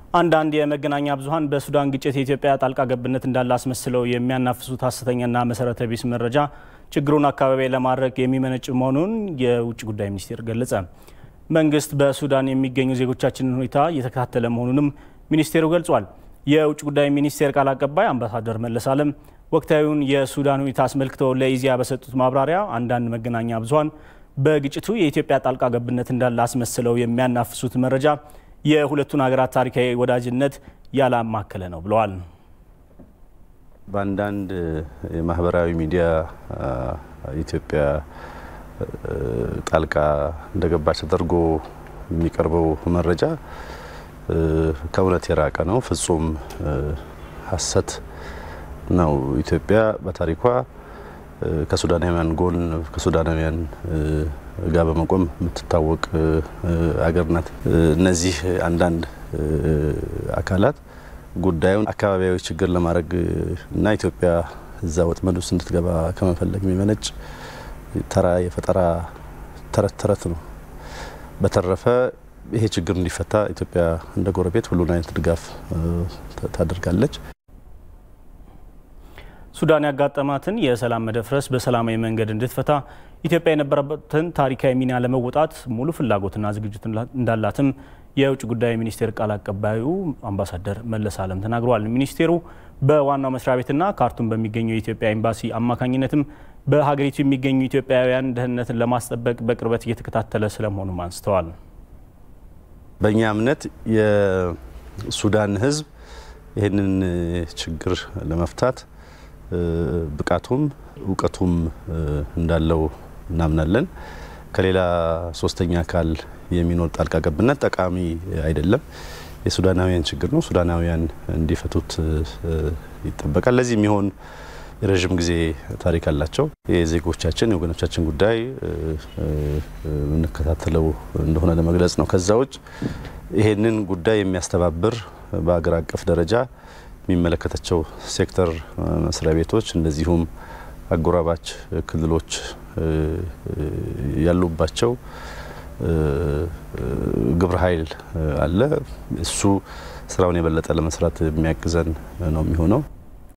አንዳንድ የመገናኛ ብዙኃን በሱዳን ግጭት የኢትዮጵያ ጣልቃ ገብነት እንዳለ አስመስለው የሚያናፍሱት ሐሰተኛና መሰረተ ቢስ መረጃ ችግሩን አካባቢ ለማድረግ የሚመነጭ መሆኑን የውጭ ጉዳይ ሚኒስቴር ገለጸ። መንግስት በሱዳን የሚገኙ ዜጎቻችንን ሁኔታ እየተከታተለ መሆኑንም ሚኒስቴሩ ገልጿል። የውጭ ጉዳይ ሚኒስቴር ቃል አቀባይ አምባሳደር መለስ አለም ወቅታዊውን የሱዳን ሁኔታ አስመልክተው ለኢዜአ በሰጡት ማብራሪያ አንዳንድ መገናኛ ብዙኃን በግጭቱ የኢትዮጵያ ጣልቃ ገብነት እንዳለ አስመስለው የሚያናፍሱት መረጃ የሁለቱን ሀገራት ታሪካዊ ወዳጅነት ያላማከለ ነው ብለዋል። በአንዳንድ የማህበራዊ ሚዲያ ኢትዮጵያ ጣልቃ እንደገባች ተደርጎ የሚቀርበው መረጃ ከእውነት የራቀ ነው። ፍጹም ሐሰት ነው። ኢትዮጵያ በታሪኳ ከሱዳናውያን ጎን ከሱዳናውያን ጋር በመቆም የምትታወቅ አገር ናት። እነዚህ አንዳንድ አካላት ጉዳዩን አካባቢያዊ ችግር ለማድረግ እና ኢትዮጵያ እዛ ወጥመድ ውስጥ እንድትገባ ከመፈለግ የሚመነጭ ተራ የፈጠራ ተረት ተረት ነው። በተረፈ ይሄ ችግር እንዲፈታ ኢትዮጵያ እንደ ጎረቤት ሁሉን አይነት ድጋፍ ታደርጋለች። ሱዳን ያጋጠማትን የሰላም መደፍረስ በሰላማዊ መንገድ እንድትፈታ ኢትዮጵያ የነበረበትን ታሪካዊ ሚና ለመወጣት ሙሉ ፍላጎትና ዝግጅት እንዳላትም የውጭ ጉዳይ ሚኒስቴር ቃል አቀባዩ አምባሳደር መለስ አለም ተናግረዋል። ሚኒስቴሩ በዋናው መስሪያ ቤትና ካርቱም በሚገኘው የኢትዮጵያ ኤምባሲ አማካኝነትም በሀገሪቱ የሚገኙ ኢትዮጵያውያን ደህንነትን ለማስጠበቅ በቅርበት እየተከታተለ ስለመሆኑም አንስተዋል። በእኛ እምነት የሱዳን ሕዝብ ይህንን ችግር ለመፍታት ብቃቱም እውቀቱም እንዳለው እናምናለን። ከሌላ ሶስተኛ አካል የሚኖር ጣልቃ ገብነት ጠቃሚ አይደለም። የሱዳናውያን ችግር ነው። ሱዳናውያን እንዲፈቱት ይጠበቃል። ለዚህ የሚሆን የረዥም ጊዜ ታሪክ አላቸው። የዜጎቻችን የወገኖቻችን ጉዳይ የምንከታተለው እንደሆነ ለመግለጽ ነው። ከዛ ውጭ ይሄንን ጉዳይ የሚያስተባብር በሀገር አቀፍ ደረጃ የሚመለከታቸው ሴክተር መስሪያ ቤቶች እንደዚሁም አጎራባች ክልሎች ያሉባቸው ግብረ ኃይል አለ። እሱ ስራውን የበለጠ ለመስራት የሚያግዘን ነው የሚሆነው።